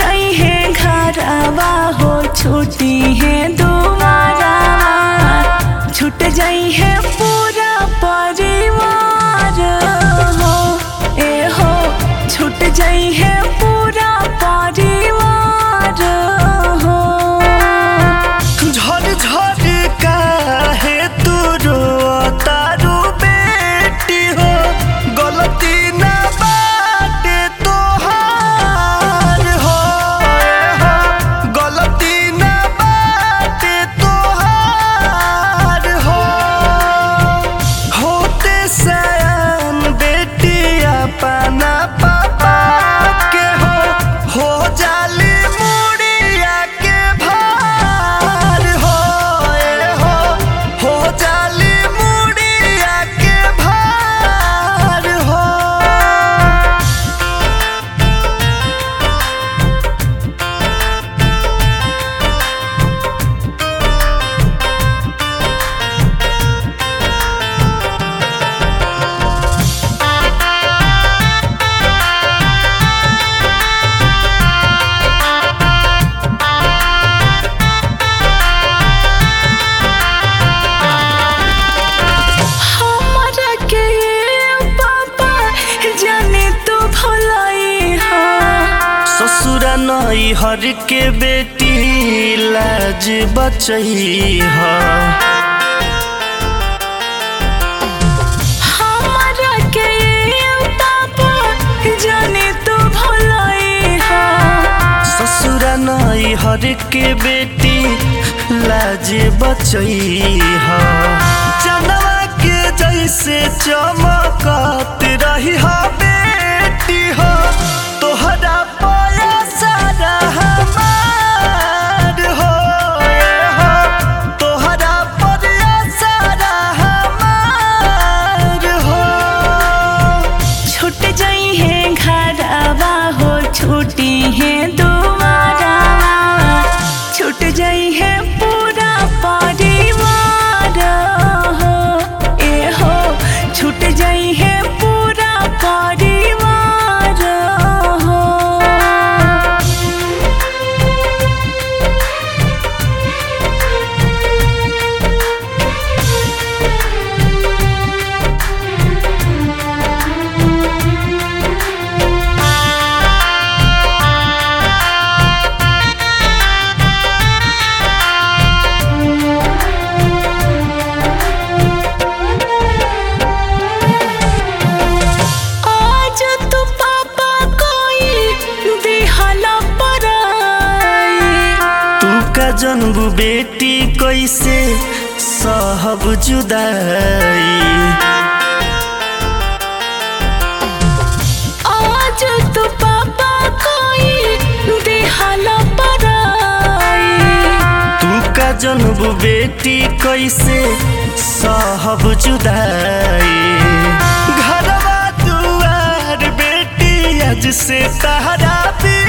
जाई है घरवा हो छूटी है दुआरा छूट जाई है पूरा परिवार हो ए हो छूट जाई है पूरा परिवार हो झर झर काहे तू तारू बेटी हो गलती ना बाटे तोहार हो हो गलती ना बाटे तोहार हो होते सयान बेटी अपना पापा के हो हो जाली मुड़िया के भार हो ए हो हो जाली मुड़िया के भार हो हमरा के पापा जाने तो भलाई हा ससुरा नई हर के बेटी लाज बचई है हमरा के पापा जाने तो भलाई हा ससुरा नई हर के बेटी लाज बचई है जनवा के जैसे चमकत रही हा बेटी हो तोहरा पाया सारा हमार हो ए हो तोहरा पाया सारा हमार हो छूट जाई है घरवा हो छूटी है दुआरा छूट जाई है पूरा परिवार हो ए हो छूट जाई है पूरा परिवार हो आज तो पापा कोई दिहला पराई तू का जन्म बेटी कैसे सहब जुदाई आज तो पापा कोई दिहला पराई तू का जन्म बेटी कैसे सहब जुदाई घरवा दुआर बेटी आज से तहरा भी